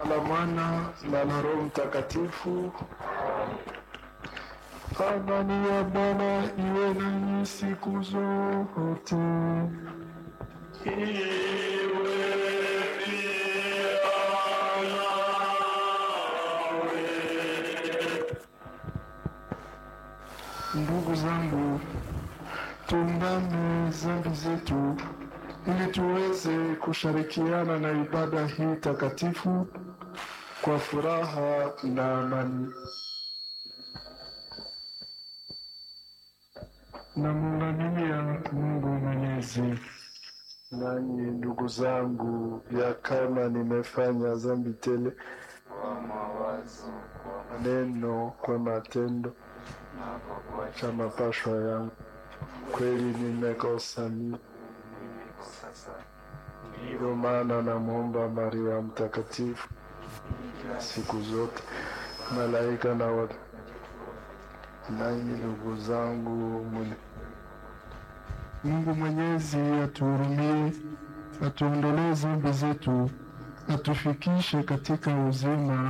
la Mwana na la Roho Mtakatifu. Amani ya Bwana iwe nanyi siku zote. Ndugu zangu, tuungame dhambi zetu ili tuweze kushirikiana na ibada hii takatifu kwa furaha na amani. Namuungamia Mungu Mwenyezi. Nanyi ndugu zangu, ya kama nimefanya dhambi tele kwa mawazo, kwa maneno, kwa matendo na kwa kuacha cha mapashwa yangu, kweli nimekosa mimi. nimekosa sana. Ndio maana namwomba Maria Mtakatifu Kila siku zote, malaika na watu, nanyi ndugu zangu, muni- Mungu Mwenyezi atuhurumie, atuondolee dhambi zetu, atufikishe katika uzima